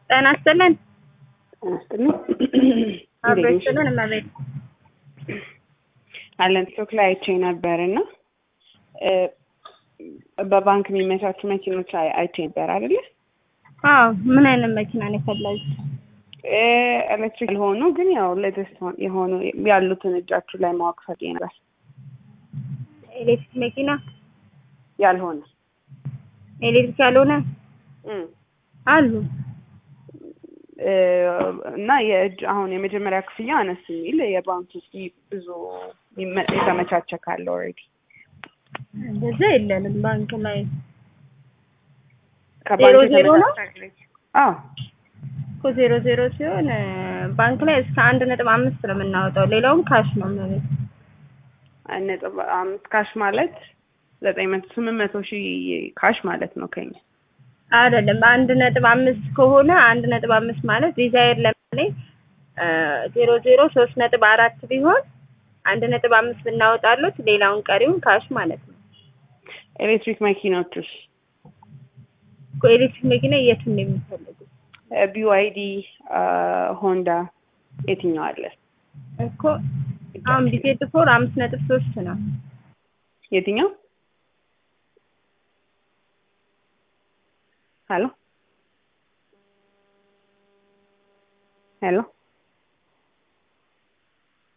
ጤና ይስጥልን። ጤና ይስጥልኝ። አብሮ እንዴት ነሽ? ይስጥልን እመቤት። አለን ስቶክ ላይ አይቼ ነበር እና እ በባንክ የሚመቻቹ መኪኖች አይ- አይቼ ነበር አይደለ? አዎ ምን አይነት መኪና ነው የፈለጉት? እ ኤሌክትሪክ ያልሆኑ ግን ያው ሌተስት የሆኑ ያሉትን እጃችሁ ላይ ማወቅ ፈልጌ ነበር። ኤሌክትሪክ መኪና ያልሆነ ኤሌክትሪክ ያልሆነ እም አሉ። እ እና የእጅ አሁን የመጀመሪያ ክፍያ አነስ የሚል የባንክ ውስጥ ብዙ ይመ- የተመቻቸ ካለ ኦልሬዲ እንደዛ የለንም ባንክ ላይ ከባንክ ዜሮ ዜሮ ነው? የተመቻቸ አዎ እኮ ዜሮ ዜሮ ሲሆን እ ባንክ ላይ እስከ አንድ ነጥብ አምስት ነው የምናወጣው። ሌላውም ካሽ ነው እመቤት። አንድ ነጥብ አምስት ካሽ ማለት ዘጠኝ መቶ ስምንት መቶ ሺህ ካሽ ማለት ነው ከኛ አይደለም አንድ ነጥብ አምስት ከሆነ አንድ ነጥብ አምስት ማለት ዲዛይር ለምሳሌ እ ዜሮ ዜሮ ሶስት ነጥብ አራት ቢሆን አንድ ነጥብ አምስት ብናወጣሉት ሌላውን ቀሪውን ካሽ ማለት ነው። ኤሌክትሪክ መኪናዎችስ እኮ ኤሌክትሪክ መኪና የቱን ነው የሚፈልጉት? ቢዋይዲ ሆንዳ የትኛው አለ እኮ አሁን ቢዜድ ፎር አምስት ነጥብ ሶስት ነው። የትኛው ሄሎ ሄሎ